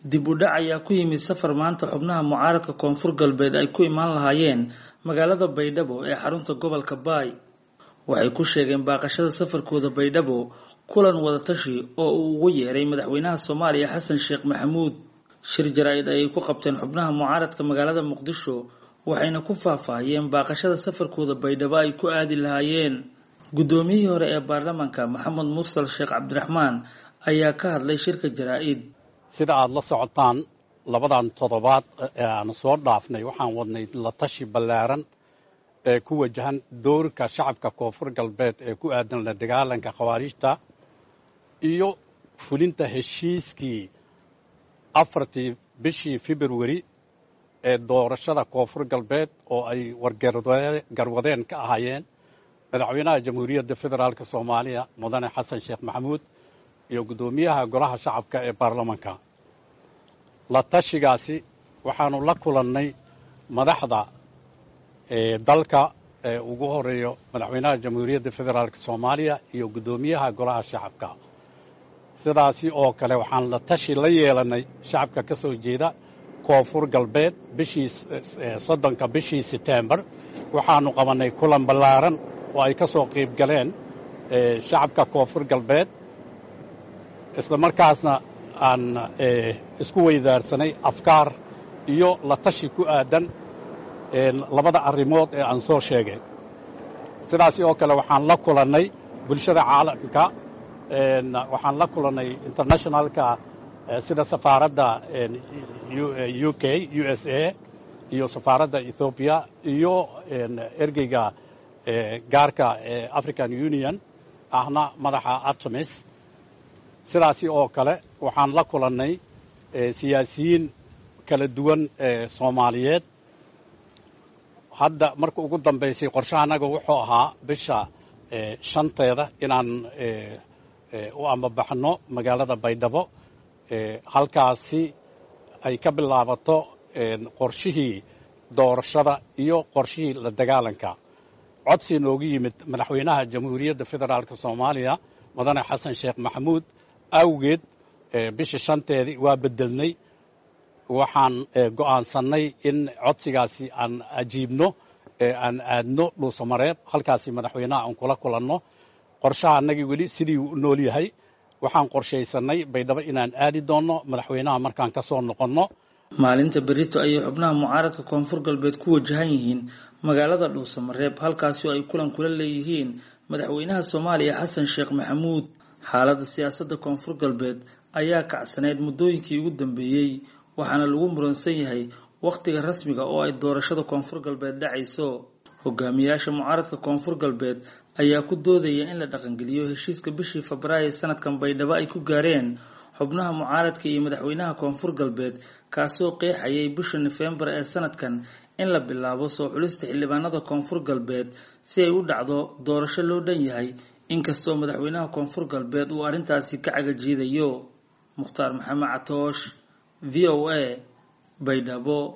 dib u dhac ayaa ku yimid safar maanta xubnaha mucaaradka koonfur galbeed ay ku imaan lahaayeen magaalada baydhabo ee xarunta gobolka baay waxay ku sheegeen baaqashada safarkooda baydhabo kulan wadatashi oo uu ugu yeeray madaxweynaha soomaaliya xasan sheekh maxamuud shir jaraa-id ayay ku qabteen xubnaha mucaaradka magaalada muqdisho waxayna ku faahfaahiyeen baaqashada safarkooda baydhabo ay ku aadi lahaayeen guddoomiyihii hore ee baarlamaanka maxamed mursal sheekh cabdiraxmaan ayaa ka hadlay shirka jaraa-id sida aada la socotaan labadan toddobaad ee aanu soo dhaafnay waxaan wadnay la tashi ballaaran ee ku wajahan doorka shacabka koonfur galbeed ee ku aadan la dagaalanka khawaariijta iyo fulinta heshiiskii afartii bishii februari ee doorashada koonfur galbeed oo ay wargarwadeen ka ahaayeen madaxweynaha jamhuuriyadda federaalk soomaaliya mudane xasan sheekh maxamuud iyo guddoomiyaha golaha shacabka ee baarlamanka la tashigaasi waxaanu la kulannay madaxda dalka ee ugu horeeyo madaxweynaha jamhuuriyadda federaalk soomaaliya iyo guddoomiyaha golaha shacabka sidaasi oo kale waxaan la tashi la yeelannay shacabka ka soo jeeda koonfur galbeed bishii soddonka bishii setembar waxaanu qabannay kulan ballaaran oo ay ka soo qayb galeen shacabka koonfur galbeed isla markaasna aan isku weydaarsanay afkaar iyo la tashi ku aadan labada arrimood ee aan soo sheegay sidaasi oo kale waxaan la kulannay bulshada caalamka waxaan la kulannay internationalka sida safaaradda u k u s a iyo safaaradda ethoobiya iyo ergeyga gaarka ee african union ahna madaxa artemis sidaasi oo kale waxaan la kulannay siyaasiyiin kala duwan ee soomaaliyeed hadda marka ugu dambaysay qorshaha annaga wuxuu ahaa bisha shanteeda inaan u ambabaxno magaalada baydhabo halkaasi ay ka bilaabato qorshihii doorashada iyo qorshihii la dagaalanka codsi noogu yimid madaxweynaha jamhuuriyadda federaalk soomaaliya mudane xasan sheekh maxamuud awgeed bisha shanteedii waa bedelnay waxaan go'aansannay in codsigaasi aan ajiibno aan aadno dhuusamareeb halkaasi madaxweynaha aan kula kulanno qorshaha annagii weli sidii u nool yahay waxaan qorshaysannay baydhabo inaan aadi doonno madaxweynaha markaan ka soo noqonno maalinta berito ayay xubnaha mucaaradka koonfur galbeed ku wajahan yihiin magaalada dhuusamareeb halkaasi oo ay kulan kula leeyihiin madaxweynaha soomaaliya xasan sheekh maxamuud xaaladda siyaasadda koonfur galbeed ayaa kacsaneyd muddooyinkii ugu dambeeyey waxaana lagu muransan yahay wakhtiga rasmiga oo ay doorashada koonfur galbeed dhacayso hogaamiyaasha mucaaradka koonfur galbeed ayaa ku doodaya in la dhaqangeliyo heshiiska bishii febraayo sanadkan baydhabo ay ku gaareen xubnaha mucaaradka iyo madaxweynaha koonfur galbeed kaasoo qeexayay bisha nofembar ee sanadkan in la bilaabo soo xulista xildhibaanada koonfur galbeed si ay u dhacdo doorasho loo dhan yahay inkastoo madaxweynaha koonfur galbeed uu arrintaasi ka cagajiidayo mukhtaar maxamed catoosh v o a baydhabo